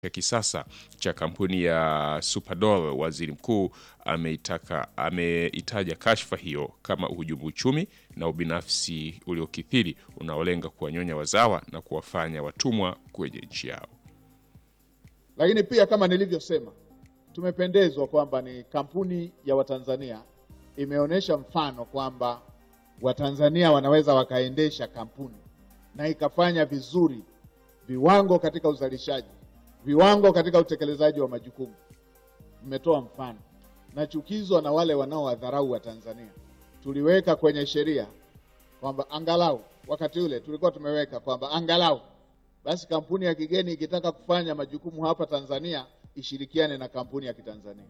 ya kisasa cha kampuni ya Superdol, waziri mkuu ameitaka ameitaja kashfa hiyo kama uhujumu uchumi na ubinafsi uliokithiri unaolenga kuwanyonya wazawa na kuwafanya watumwa kwenye nchi yao. Lakini pia kama nilivyosema, tumependezwa kwamba ni kampuni ya Watanzania imeonyesha mfano kwamba Watanzania wanaweza wakaendesha kampuni na ikafanya vizuri, viwango katika uzalishaji, viwango katika utekelezaji wa majukumu. Mmetoa mfano. Nachukizwa na wale wanaowadharau Watanzania. Tuliweka kwenye sheria kwamba angalau, wakati ule tulikuwa tumeweka kwamba angalau basi kampuni ya kigeni ikitaka kufanya majukumu hapa Tanzania ishirikiane na kampuni ya Kitanzania.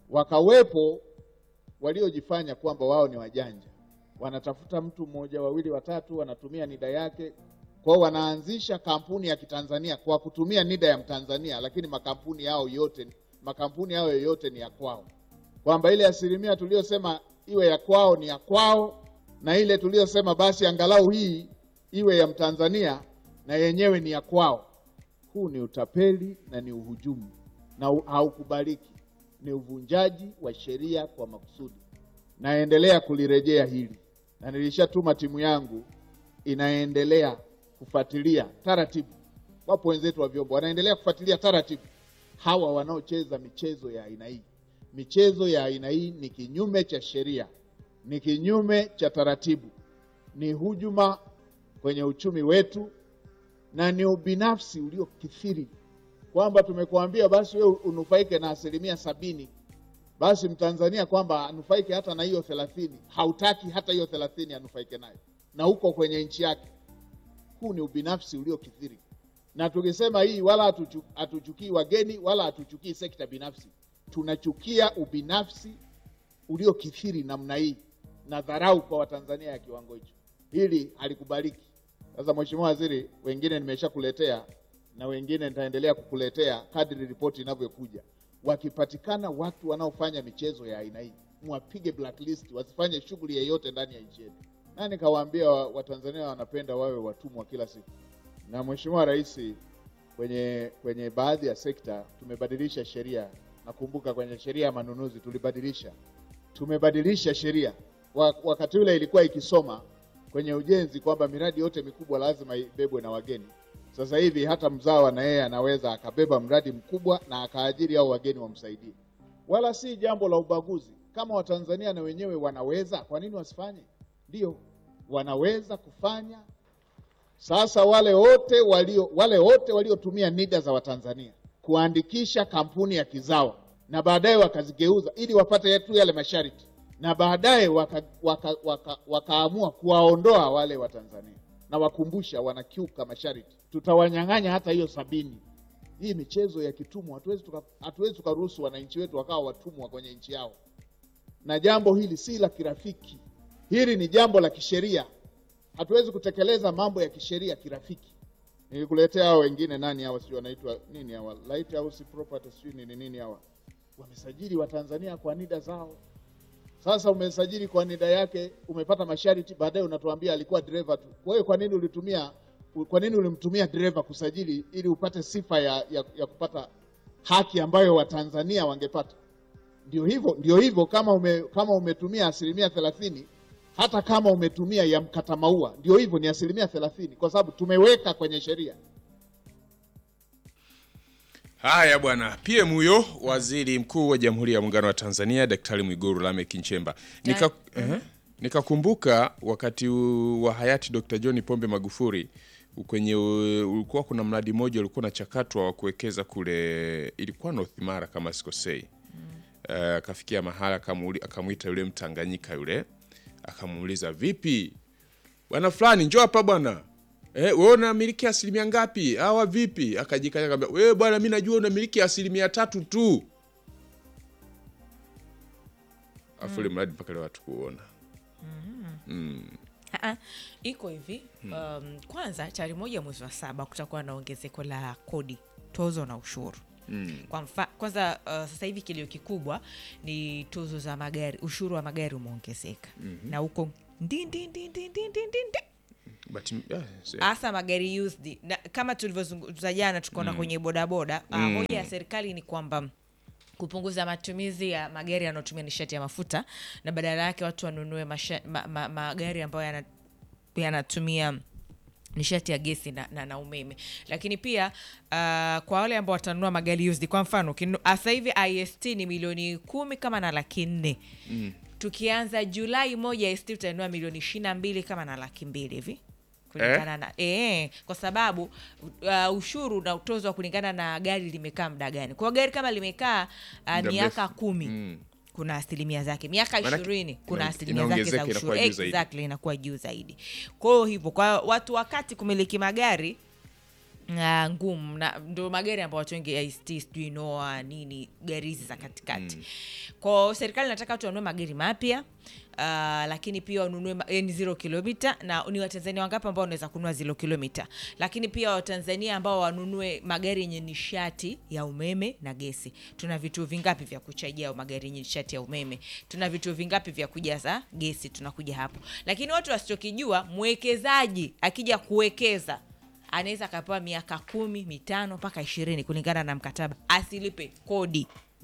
Wakawepo waliojifanya kwamba wao ni wajanja, wanatafuta mtu mmoja, wawili, watatu, wanatumia nida yake kwao, wanaanzisha kampuni ya Kitanzania kwa kutumia nida ya Mtanzania, lakini makampuni yao yote makampuni yao yote ni ya kwao, kwamba ile asilimia tuliyosema iwe ya kwao ni ya kwao, na ile tuliyosema basi angalau hii iwe ya Mtanzania na yenyewe ni ya kwao. Huu ni utapeli na ni uhujumu na haukubaliki, ni uvunjaji wa sheria kwa makusudi. Naendelea kulirejea hili na nilishatuma timu yangu inaendelea kufuatilia taratibu. Wapo wenzetu wa vyombo wanaendelea kufuatilia taratibu hawa wanaocheza michezo ya aina hii. Michezo ya aina hii ni kinyume cha sheria, ni kinyume cha taratibu, ni hujuma kwenye uchumi wetu na ni ubinafsi uliokithiri, kwamba tumekuambia basi wewe unufaike na asilimia sabini, basi mtanzania kwamba anufaike hata na hiyo thelathini, hautaki hata hiyo thelathini anufaike nayo, na huko kwenye nchi yake. Huu ni ubinafsi uliokithiri, na tukisema hii, wala hatuchukii wageni wala hatuchukii sekta binafsi, tunachukia ubinafsi uliokithiri namna hii na dharau kwa Watanzania ya kiwango hicho. Hili halikubaliki. Sasa Mheshimiwa Waziri, wengine nimeshakuletea na wengine nitaendelea kukuletea kadri ripoti inavyokuja. Wakipatikana watu wanaofanya michezo ya aina hii, mwapige blacklist, wasifanye shughuli yeyote ndani ya nchi yetu. Na nikawaambia Watanzania wa wanapenda wawe watumwa kila siku. Na Mheshimiwa Rais, kwenye kwenye baadhi ya sekta tumebadilisha sheria. Nakumbuka kwenye sheria ya manunuzi tulibadilisha, tumebadilisha sheria. Wakati ule ilikuwa ikisoma kwenye ujenzi kwamba miradi yote mikubwa lazima ibebwe na wageni. Sasa hivi hata mzawa na yeye anaweza akabeba mradi mkubwa na akaajiri au wageni wamsaidie, wala si jambo la ubaguzi. Kama Watanzania na wenyewe wanaweza, kwa nini wasifanye? Ndio, wanaweza kufanya. Sasa wale wote walio wale wote waliotumia NIDA za Watanzania kuandikisha kampuni ya kizawa na baadaye wakazigeuza ili wapate tu yale masharti na baadaye wakaamua waka, waka, waka kuwaondoa wale wa Tanzania na wakumbusha wanakiuka masharti, tutawanyang'anya hata hiyo sabini. Hii michezo ya kitumwa, hatuwezi hatuwezi tukaruhusu wananchi wetu wakawa watumwa kwenye nchi yao, na jambo hili si la kirafiki, hili ni jambo la kisheria. Hatuwezi kutekeleza mambo ya kisheria kirafiki. Nilikuletea hao wengine, nani hawa, sio wanaitwa nini hawa, Lighthouse Property, sio nini nini hawa, wamesajili Watanzania kwa NIDA zao sasa umesajili kwa nida yake, umepata masharti, baadaye unatuambia alikuwa dereva tu. Kwa hiyo kwa nini ulitumia, kwa nini ulimtumia dereva kusajili ili upate sifa ya, ya, ya kupata haki ambayo Watanzania wangepata? Ndio hivyo, ndio hivyo. Kama ume, kama umetumia asilimia thelathini, hata kama umetumia ya mkata maua, ndio hivyo, ni asilimia thelathini, kwa sababu tumeweka kwenye sheria. Haya bwana, PM huyo waziri mkuu wa Jamhuri ya Muungano wa Tanzania Daktari Mwigulu Lameck Nchemba. Nika, eh, nikakumbuka wakati wa hayati Dr. John Pombe Magufuli kwenye ulikuwa kuna mradi mmoja ulikuwa unachakatwa wa kuwekeza kule, ilikuwa North Mara kama sikosei. Akafikia uh, mahala akamwita yule Mtanganyika yule akamuuliza, vipi bwana fulani, njoo hapa bwana Eh, wewe unamiliki asilimia ngapi? Hawa vipi? Akajikanya akamwambia, wewe bwana, mimi najua unamiliki asilimia tatu tu. Afu ile mradi mpaka leo watu kuona. Mm. Mm. Iko hivi um, kwanza tarehe moja mwezi wa saba kutakuwa na ongezeko la kodi, tozo na ushuru. Mm. Kwa mfa, kwanza uh, sasa hivi kilio kikubwa ni tozo za magari, ushuru wa magari umeongezeka. Mm -hmm. Na huko ndi ndi ndi ndi ndi ndi But, yeah, so- hasa magari used na, kama tulivyozungumza jana tukaona kwenye bodaboda mm. moja ya serikali ni kwamba kupunguza matumizi ya magari yanayotumia nishati ya mafuta na badala yake watu wanunue masha, ma, ma, magari ambayo yana- yanatumia nishati ya gesi na, na, na umeme lakini pia uh, kwa wale ambao watanunua magari used kwa mfano ukinu- sasa hivi ist ni milioni kumi kama na laki nne mm. tukianza julai moja ist utanunua milioni ishiri na mbili kama na laki mbili hivi kulingana na eh, kwa sababu uh, ushuru unautozwa kulingana na gari limekaa muda gani kwa hiyo gari kama limekaa uh, Muda miaka mrefu. kumi Mm. kuna asilimia zake miaka Maanake- ishirini kuna ina- asilimia zake za inaongezeka, ushuru inakuwa juu zaidi. exactly inakuwa juu zaidi kwa hiyo hivyo kwa watu wakati kumiliki magari Uh, ngumu na ndo magari ambayo watu wengi ist sijui noa nini gari hizi za katikati mm. kwao serikali inataka watu wanunue magari mapya uh, lakini pia wanunue ma- yani zero kilomita na ni watanzania wangapi ambao wanaweza kununua zero kilomita lakini pia watanzania ambao wanunue magari yenye nishati ya umeme na gesi tuna vituo vingapi vya kuchajia magari yenye nishati ya umeme tuna vituo vingapi vya kujaza gesi tunakuja hapo lakini watu wasichokijua mwekezaji akija kuwekeza anaweza akapewa miaka kumi mitano mpaka ishirini kulingana na mkataba asilipe kodi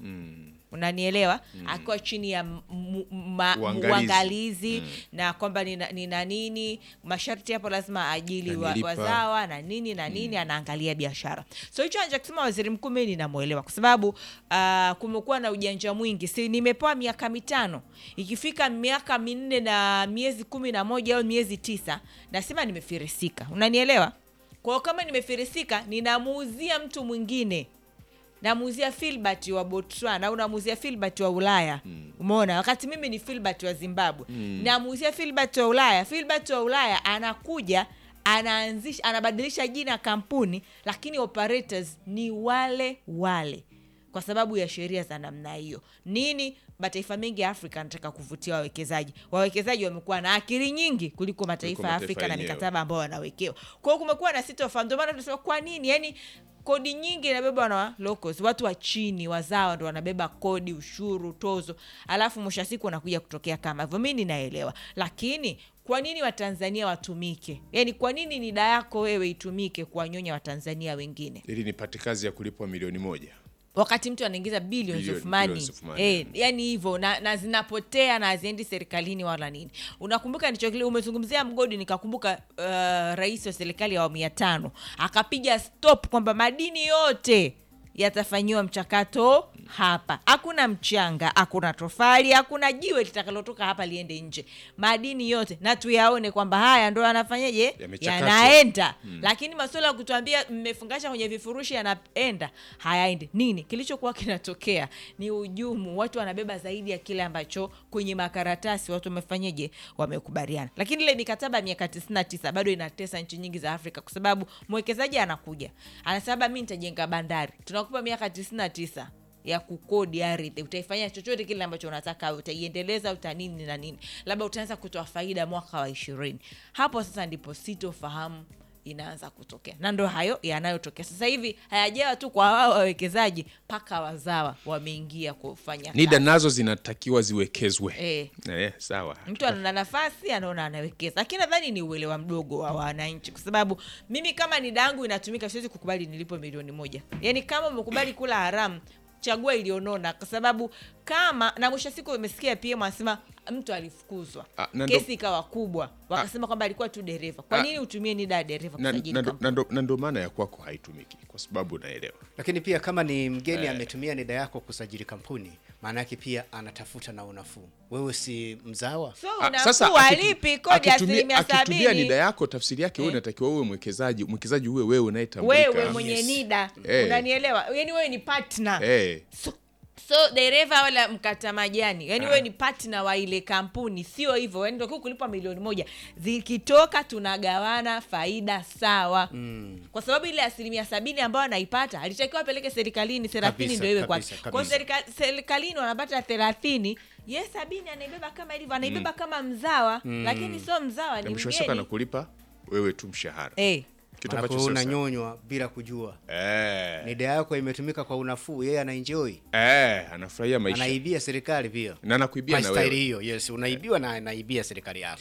unanielewa akiwa chini ya m- m- ma- Uangalizi. uangalizi na kwamba nina, nina nini masharti hapo lazima ajili wa, Anilipa. wazawa na nini na nini anaangalia biashara so hicho anachokisema waziri mkuu mi ninamwelewa kwa sababu uh, kumekuwa na ujanja mwingi si nimepewa miaka mitano ikifika miaka minne na miezi kumi na moja au miezi tisa nasema nimefirisika unanielewa kwa hiyo kama nimefirisika ninamuuzia mtu mwingine namuuzia filbert wa botswana au namuuzia filbert wa ulaya mm. umeona wakati mimi ni filbert wa zimbabwe mm. namuuzia filbert wa ulaya filbert wa ulaya anakuja anaanzisha anabadilisha jina ya kampuni lakini operators ni wale wale kwa sababu ya sheria za namna hiyo nini mataifa mengi ya afrika anataka kuvutia wawekezaji wawekezaji wamekuwa na akili nyingi kuliko mataifa ya mataifa afrika na yenyewe. mikataba ambao wanawekewa kwa hiyo kumekuwa na sitofahamu ndio maana tunasema kwa nini yani kodi nyingi inabebwa na locals watu wa chini wazawa ndo wanabeba kodi ushuru tozo alafu mwisho wa siku wanakuja kutokea kama hivyo mi ninaelewa lakini kwa nini watanzania watumike yaani kwa nini nida yako wewe itumike kuwanyonya watanzania wengine ili nipate kazi ya kulipwa milioni moja wakati mtu anaingiza billions Billion- of money, billions of money. Eh, yani hivyo na, na zinapotea na haziendi serikalini wala nini unakumbuka nichokile umezungumzia mgodi nikakumbuka uh, rais wa serikali ya awamu ya tano akapiga stop kwamba madini yote yatafanyiwa mchakato hapa hakuna mchanga hakuna tofali hakuna jiwe litakalotoka hapa liende nje madini yote na tuyaone kwamba haya ndo yanafanyaje Yamechakatwa. yanaenda lakini masuala ya kutuambia mmefungasha kwenye vifurushi yanaenda hayaendi nini kilichokuwa kinatokea ni ujumu watu wanabeba zaidi ya kile ambacho kwenye makaratasi watu wamefanyeje wamekubaliana lakini ile mikataba ya miaka 99 bado inatesa nchi nyingi za afrika kwa sababu mwekezaji anakuja anasema mi nitajenga bandari tunakupa miaka 99 ya kukodi ardhi utaifanya chochote kile ambacho unataka utaiendeleza utanini na nini labda utaanza kutoa faida mwaka wa ishirini hapo sasa ndipo sitofahamu inaanza kutokea na ndo hayo yanayotokea sasa hivi hayajawa tu kwa wao wawekezaji mpaka wazawa wameingia kufanya nida kazi. nazo zinatakiwa ziwekezwe Eh. eh, sawa mtu anaona nafasi anaona anawekeza lakini nadhani ni uelewa mdogo wa wananchi kwa sababu mimi kama nida yangu inatumika siwezi kukubali nilipo milioni moja yaani kama umekubali kula haramu chagua iliyonona kwa sababu kama na mwisho wa siku umesikia pm anasema mtu alifukuzwa Ah, na ndo- kesi ikawa kubwa wakasema kwamba alikuwa tu dereva kwa Ah. nini utumie nida ya dereva na, kusajili na, ndo- kampuni? na, ndo- na ndo maana ya kwako haitumiki kwa sababu unaelewa lakini pia kama ni mgeni ametumia nida yako kusajili kampuni maana yake pia anatafuta na unafuu wewe si mzawa so Ah, unafuu akitu- alipi kodi ya akitumia- asilimia akitumia sabini nida yako tafsiri yake wewe Eh. unatakiwa uwe mwekezaji mwekezaji uwe wewe unayetambulika wewe mwenye Yes. nida Eh. unanielewa yani wewe ni partner eh, so, so dereva wala mkata majani yani wewe ni partner wa ile kampuni sio hivyo yani ndio kulipa milioni moja zikitoka tunagawana faida sawa mm. kwa sababu ile asilimia sabini ambayo anaipata alitakiwa apeleke serikalini thelathini Kabisa, ndio iwe kwake kabisa, kwao kabisa. serika- serikalini wanapata thelathini ye sabini anaibeba kama ilivyo anaibeba kama mzawa lakini sio mzawa na ni mwisho wa siku mgeni anakulipa wewe tu mshahara Eh. kitu Maanake ambacho wewe sio sawa. unanyonywa bila kujua eh, nida yako imetumika kwa unafuu yeye anaenjoy eh, anafurahia maisha anaibia serikali pia na anakuibia Kwa na staili wewe hiyo yes unaibiwa na anaibia serikali yako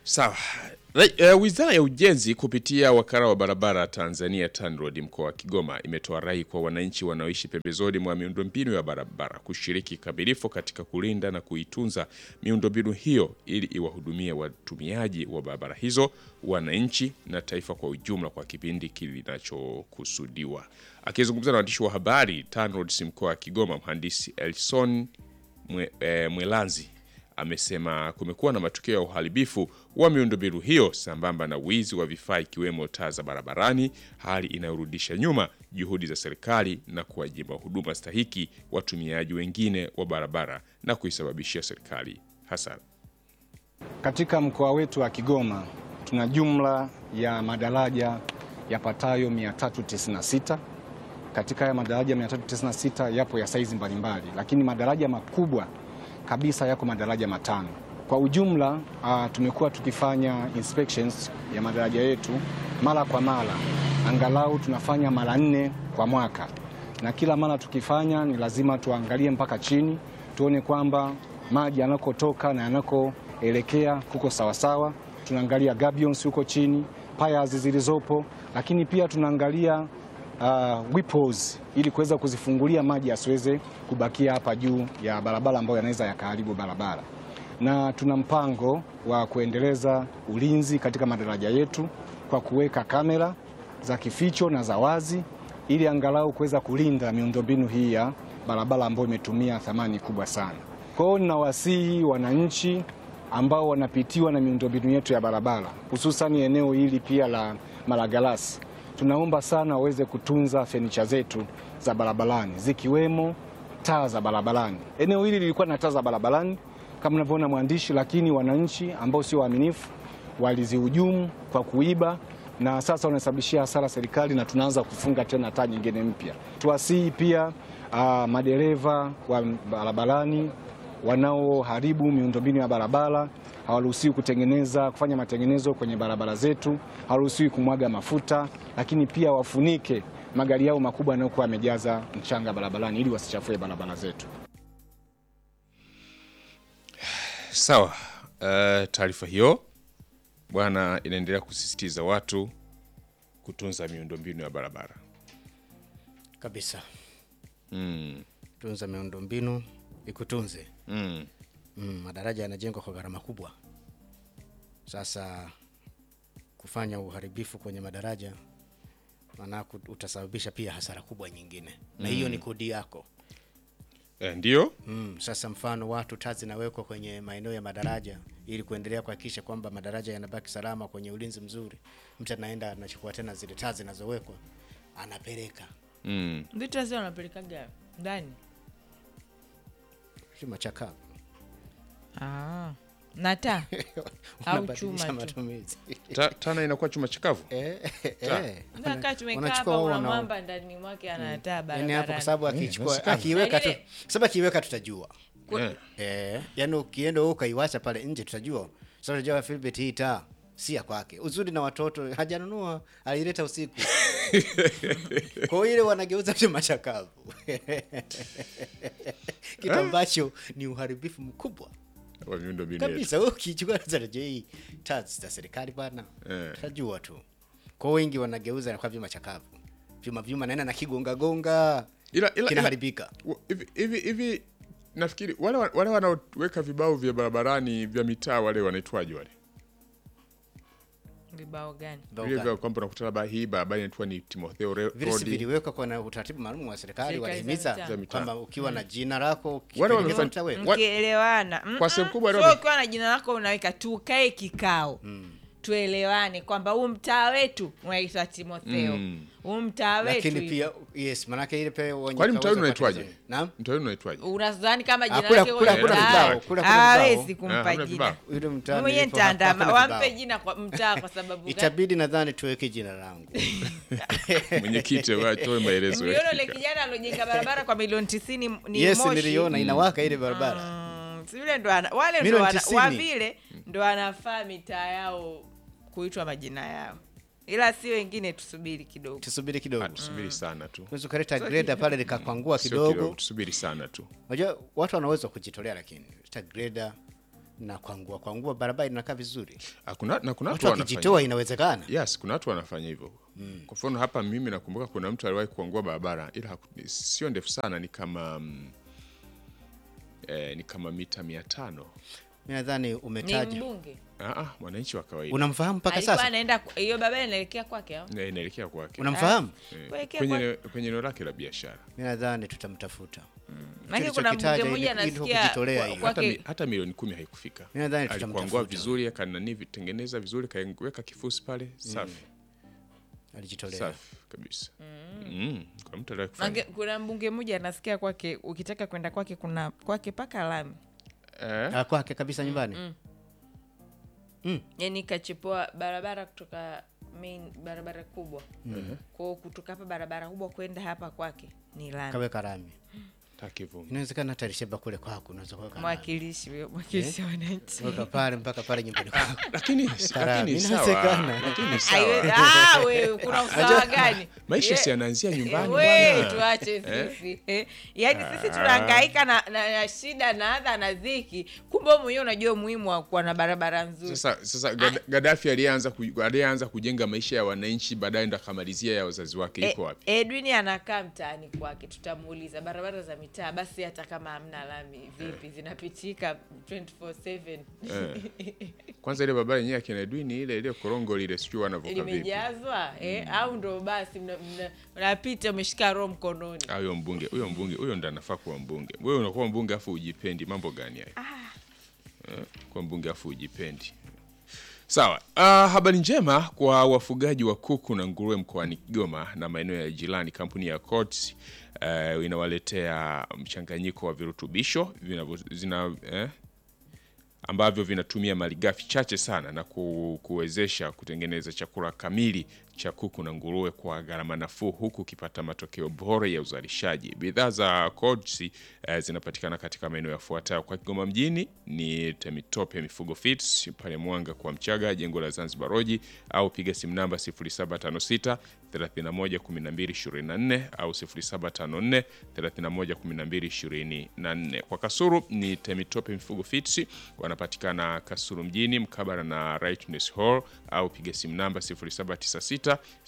Sawa. Ra- uh, Wizara ya Ujenzi kupitia wakala wa barabara Tanzania TANROADS mkoa wa Kigoma imetoa rai kwa wananchi wanaoishi pembezoni mwa miundombinu ya barabara kushiriki kikamilifu katika kulinda na kuitunza miundombinu hiyo ili iwahudumie watumiaji wa barabara hizo, wananchi na taifa kwa ujumla kwa kipindi kinachokusudiwa. Akizungumza na waandishi wa habari TANROADS mkoa wa Kigoma, mhandisi Elson Mwe, e, Mwelanzi amesema kumekuwa na matukio ya uharibifu wa miundombinu hiyo sambamba na wizi wa vifaa ikiwemo taa za barabarani, hali inayorudisha nyuma juhudi za serikali na kuwajima huduma stahiki watumiaji wengine wa barabara na kuisababishia serikali hasara. Katika mkoa wetu wa Kigoma tuna jumla ya madaraja yapatayo 396. Katika haya madaraja 396 yapo ya saizi mbalimbali, lakini madaraja makubwa kabisa yako madaraja matano. Kwa ujumla uh, tumekuwa tukifanya inspections ya madaraja yetu mara kwa mara, angalau tunafanya mara nne kwa mwaka, na kila mara tukifanya ni lazima tuangalie mpaka chini tuone kwamba maji yanakotoka na yanakoelekea kuko sawasawa. Tunaangalia gabions huko chini, piers zilizopo, lakini pia tunaangalia uh, wippers ili kuweza kuzifungulia maji yasiweze kubakia hapa juu ya barabara ambayo yanaweza yakaharibu barabara, na tuna mpango wa kuendeleza ulinzi katika madaraja yetu kwa kuweka kamera za kificho na za wazi ili angalau kuweza kulinda miundombinu hii ya barabara ambayo imetumia thamani kubwa sana. Kwa hiyo ninawasihi wananchi ambao wanapitiwa na miundombinu yetu ya barabara hususani eneo hili pia la Malagarasi tunaomba sana waweze kutunza fenicha zetu za barabarani zikiwemo taa za barabarani. Eneo hili lilikuwa na taa za barabarani kama unavyoona mwandishi, lakini wananchi ambao sio waaminifu walizihujumu kwa kuiba na sasa wanasababishia hasara serikali, na tunaanza kufunga tena taa nyingine mpya. Tuwasihi pia uh, madereva wa barabarani wanaoharibu miundombinu ya barabara hawaruhusiwi kutengeneza kufanya matengenezo kwenye barabara zetu, hawaruhusiwi kumwaga mafuta, lakini pia wafunike magari yao makubwa yanayokuwa yamejaza mchanga barabarani ili wasichafue barabara zetu. Sawa. Uh, taarifa hiyo bwana inaendelea kusisitiza watu kutunza miundombinu ya barabara. kabisa. Mm. Tunza miundombinu ikutunze. Mm. Mm, madaraja yanajengwa kwa gharama kubwa. Sasa kufanya uharibifu kwenye madaraja maana utasababisha pia hasara kubwa nyingine, na hiyo ni kodi yako. Eh, ndio Mm, sasa mfano watu taa zinawekwa kwenye maeneo ya madaraja ili kuendelea kuhakikisha kwamba madaraja yanabaki salama kwenye ulinzi mzuri. Mtu anaenda anachukua tena zile taa zinazowekwa anapeleka mm. vitu lazima wanapelekaga ndani chuma cha kavu ah. na taa au Wanabadilisha chuma tu matumizi. Ta, tana inakuwa chuma chakavu. Eh, Taa. eh. kaa tumekaa Wanachukua hapa wao una wana- mwamba ndani mwake anataa Yaani hapo kwa barabarani sababu akichukua inawezekana. akiweka tu Na ile- sababu akiweka tutajua. Eh. Eh, yaani ukienda wewe ukaiwacha pale nje tutajua. Sasa unajua Philbert hii taa si ya kwake. Uzuri na watoto hajanunua, alileta usiku. Kwa hiyo ile wanageuza chuma chakavu. Kitu ambacho ni uharibifu mkubwa Wa miundombinu yetu. kabisa. Wewe ukichukua sasa je, hii taa za serikali bana. Eh. Tutajua tu. Kwa hiyo wengi wanageuza na kwa vyuma chakavu. Vyuma vyuma naenda na kigonga gonga. Ila ila ila Kinaharibika. wa- hivi hivi hivi nafikiri wale wa- wale wanaoweka vibao vya barabarani vya mitaa wale wanaitwaje wale? vibao gani Vile vya kwamba unakuta labda hii barabara inaitwa ni Timotheo Re- vile si Road. viliwekwa kwa na utaratibu maalum wa serikali Serikali za walihimiza mitaa. Za mitaa. kwamba ukiwa na jina lako Wale kipindi wamefanya- utaweka. Wa- mkielewana Mm, Kwa mm. sehemu kubwa Sio leo- ukiwa na jina lako unaweka tukae kikao tuelewane kwamba huu mtaa wetu unaitwa timotheo Mm. huu mtaa wetu lakini pia yes manake ile pia wenye Kwani mtaa kaweza wenu unaitwaje? kupata- Naam. Mtaa wenu unaitwaje? unadhani kama jina Ah, kula- lake kula- huyo kula mtaa vibao, kula- kula hawezi vibao. Ah, kumpa hamna jina vibao. Yule mtaa mwenyewe nilipo hapa nitaandama hakuna wampe vibao. jina kwa mtaa kwa sababu gani? itabidi nadhani tuweke jina langu Mwenyekiti watoe maelezo. mliona ule kijana aliojenga barabara kwa milioni tisini ni yes Moshi. niliona inawaka ile barabara Mm, si vile ndo ana, wale ndo Milioni wana, tisini. wa vile ndo wanafaa mitaa yao kuitwa majina yao ila si wengine tusubiri kidogo tusubiri kidogo Tusubiri sana tu. unaweza ukaleta greda pale likakwangua Sio kidogo Tusubiri sana tu. unajua watu wanaweza kujitolea lakini leta greda na kwangua kwangua barabara inakaa vizuri Ah, kuna, na kuna watu watu wanafanya wakijitoa inawezekana yes kuna watu wanafanya hivyo kwa mfano hapa mimi nakumbuka kuna mtu aliwahi kuangua barabara ila haku- sio ndefu sana ni kama mm, eh, ni kama mita mia tano mi nadhani ni umetaja mbunge Ah, ah, mwananchi wa kawaida unamfahamu mpaka alikuwa sasa anaenda hiyo barabara inaelekea kwake au? Na inaelekea kwake unamfahamu Eh, kuelekea kwenye kwa- eneo- kwenye eneo lake la biashara mi nadhani tutamtafuta Maana kuna ulichokitaja mbunge mmoja ili- ili anasikia kujitolea kwa- hiyo. hata, mi, kwake hata milioni kumi haikufika Mi nadhani alikuangua tutamtafuta. vizuri akanani vitengeneza vizuri kaweka kifusi pale safi alijitolea safi kabisa mm. kwa mtu aliwahi kufanya Mange- kuna mbunge mmoja anasikia kwake ukitaka kwenda kwake kuna kwake paka lami eh? Ah, kwake kabisa nyumbani yani kachipoa barabara kutoka main barabara kubwa kwao kutoka hapa barabara kubwa kwenda hapa kwake ni lami kaweka rami takivumi inawezekana hata lisheba kule kwako unaweza kuweka rami. mwakilishi huyo mwakilishi wa wananchi Weka pale mpaka pale nyumbani kwako lakini Karami, lakini sawa inawezekana. lakini sawa Aiwe- ah, wewe kuna usawa gani maisha Ye- si yanaanzia nyumbani we bwana. tuache sisi eh? yaani sisi tunahangaika na, na, na shida na adha na dhiki kumbe wewe mwenyewe unajua umuhimu wa kuwa na barabara nzuri sasa sasa Gad- Gaddafi alianza ku- alianza kujenga maisha ya wananchi baadaye ndo akamalizia ya wazazi wake iko wapi E, Edwin anakaa mtaani kwake, tutamuuliza barabara za mitaa basi, hata kama hamna lami vipi, zinapitika 24/7 kwanza ile barabara yenyewe akina Edwin ile ile korongo lile sijui wanavuka vipi limejazwa eh? au ndo basi mna- mna- mnapita umeshika roho mkononi. Ah, huyo mbunge huyo mbunge huyo ndo anafaa kuwa mbunge wewe unakuwa mbunge afu ujipendi mambo gani hayo Eh, kuwa mbunge afu ujipendi sawa uh, habari njema kwa wafugaji wa kuku na nguruwe mkoani kigoma na maeneo ya jirani kampuni ya Coats uh, inawaletea mchanganyiko wa virutubisho vinavyo- zina eh, ambavyo vinatumia malighafi chache sana na ku, kuwezesha kutengeneza chakula kamili cha kuku na nguruwe kwa gharama nafuu huku ukipata matokeo bora ya uzalishaji. Bidhaa za Coats eh, zinapatikana katika maeneo yafuatayo kwa Kigoma mjini ni Temitope Mifugo Feeds pale Mwanga kwa Mchaga, jengo la Zanzibar Roji, au piga simu namba 0756 31 12 24 au 0754 31 12 24. Kwa Kasuru ni Temitope Mifugo Feeds wanapatikana Kasuru mjini mkabara na Rightness Hall au piga simu namba 0796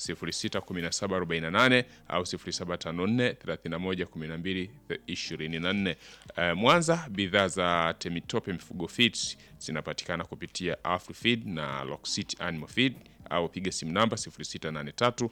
061748 au 0754 31 12 24. Eh, Mwanza bidhaa za Temitope Mifugo Feeds zinapatikana kupitia Afrifeed na Locksit Animal Feed au piga simu namba 0683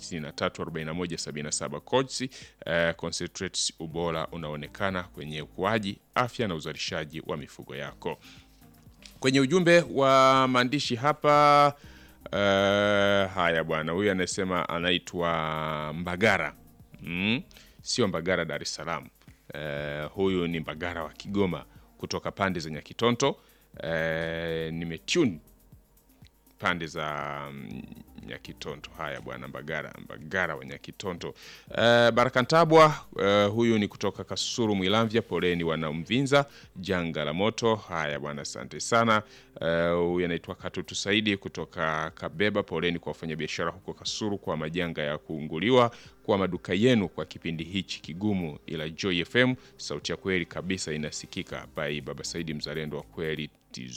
634177 Codes. Eh, concentrates ubora unaonekana kwenye ukuaji, afya na uzalishaji wa mifugo yako. Kwenye ujumbe wa maandishi hapa uh, haya bwana, huyu anasema anaitwa Mbagara mm? Sio Mbagara Dar es Salaam. Uh, huyu ni Mbagara wa Kigoma kutoka pande za Nyakitonto. Uh, nimetune pande za mm, Nyakitonto. Haya bwana, Mbagara Mbagara wa Nyakitonto. Uh, Baraka Ntabwa uh, huyu ni kutoka Kasuru Mwilamvya, poleni wana Mvinza, janga la moto. Haya bwana, asante sana. Uh, huyu anaitwa Katutu Saidi kutoka Kabeba, poleni kwa wafanyabiashara huko Kasuru kwa majanga ya kuunguliwa kwa maduka yenu kwa kipindi hichi kigumu, ila Joy FM sauti ya kweli kabisa inasikika. By Baba Saidi, mzalendo wa kweli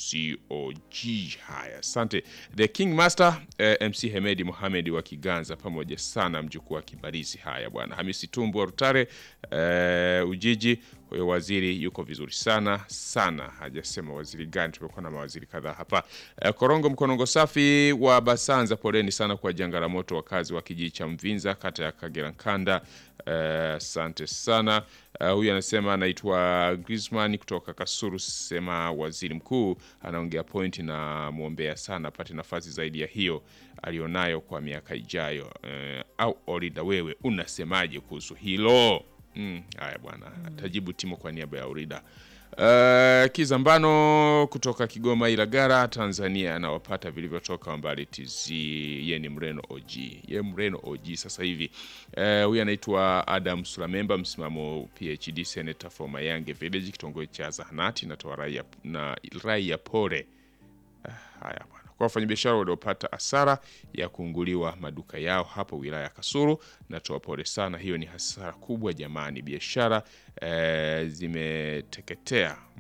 TZOG. Haya, asante the King Master eh, MC Hemedi Mohamed wa Kiganza, pamoja sana mjukuu wa Kibarizi. Haya bwana, Hamisi Tumbu wa Rutare eh, Ujiji. Huyo waziri yuko vizuri sana sana, hajasema waziri gani. Tumekuwa na mawaziri kadhaa hapa. Eh, Korongo Mkonongo Safi wa Basanza, poleni sana kwa janga la moto, wakazi wa kijiji cha Mvinza, kata ya Kagera Nkanda. Asante sana. Uh, huyu anasema anaitwa Griezmann kutoka Kasuru, sema waziri mkuu anaongea pointi na mwombea sana apate nafasi zaidi ya hiyo alionayo kwa miaka ijayo. Uh, au Orida, wewe unasemaje kuhusu hilo? Mm, haya bwana, atajibu Timo kwa niaba ya Orida. Uh, Kizambano kutoka Kigoma Ilagara, Tanzania, anawapata vilivyotoka mbali TZ. Ye ni Mreno OG, ye Mreno OG sasa hivi. Uh, huyu anaitwa Adam Sulamemba, msimamo PhD, senator for Mayange Village, kitongoji cha Zahanati, natoa raia na raia pore. Ah, haya bwana kwa wafanyabiashara waliopata hasara ya kuunguliwa maduka yao hapo wilaya ya Kasulu, natoa pole sana. Hiyo ni hasara kubwa jamani, biashara eh, zimeteketea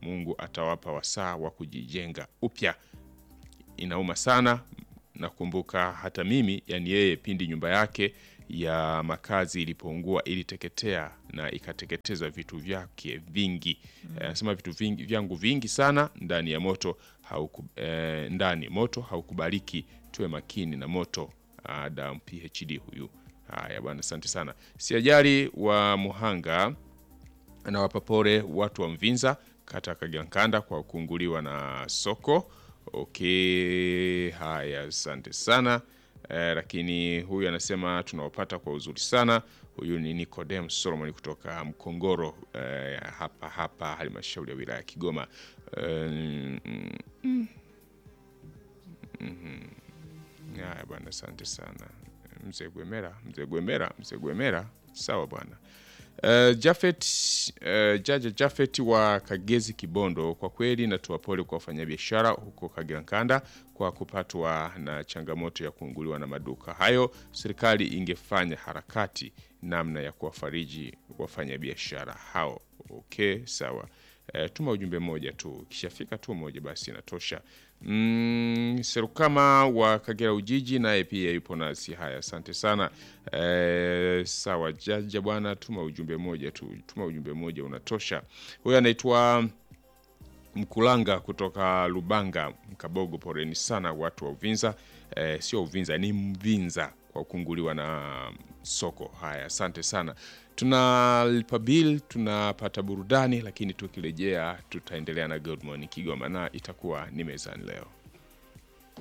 Mungu atawapa wasaa wa kujijenga upya. Inauma sana. Nakumbuka hata mimi, yani yeye, pindi nyumba yake ya makazi ilipoungua, iliteketea na ikateketeza vitu vyake vingi. Anasema vitu vingi, vyangu vingi sana ndani ya moto hauku, eh, ndani moto haukubaliki, tuwe makini na moto. Adam PhD huyu. Haya bwana, asante sana. Siajali wa Muhanga anawapa pole watu wa Mvinza kata Kagankanda kwa kuunguliwa na soko. Okay, haya asante sana eh, lakini huyu anasema tunawapata kwa uzuri sana. Huyu ni Nicodem Solomon kutoka Mkongoro eh, hapa hapa halmashauri ya wilaya ya Kigoma eh, mm, mm, mhm. Haya bwana, asante sana mzee Gwemera, mzee Gwemera, mzee Gwemera. Sawa bwana. Uh, Jafet uh, Jaja Jafet wa Kagezi Kibondo, kwa kweli natoa pole kwa wafanyabiashara huko Kagerankanda kwa kupatwa na changamoto ya kuunguliwa na maduka hayo. Serikali ingefanya harakati namna ya kuwafariji wafanyabiashara hao. Okay, sawa. Uh, tuma ujumbe mmoja tu, kishafika tu moja basi inatosha. Mm, Serukama wa Kagera Ujiji naye pia yupo nasi. Haya, asante sana. E, sawa Jaja bwana, tuma ujumbe moja tu, tuma ujumbe moja unatosha. Huyu anaitwa Mkulanga kutoka Lubanga Mkabogo. Poreni sana watu wa Uvinza. E, sio Uvinza ni Mvinza kwa kukunguliwa na soko. Haya, asante sana. Tunalipa bill, tunapata burudani, lakini tukirejea tutaendelea na Good Morning Kigoma na itakuwa ni mezani leo.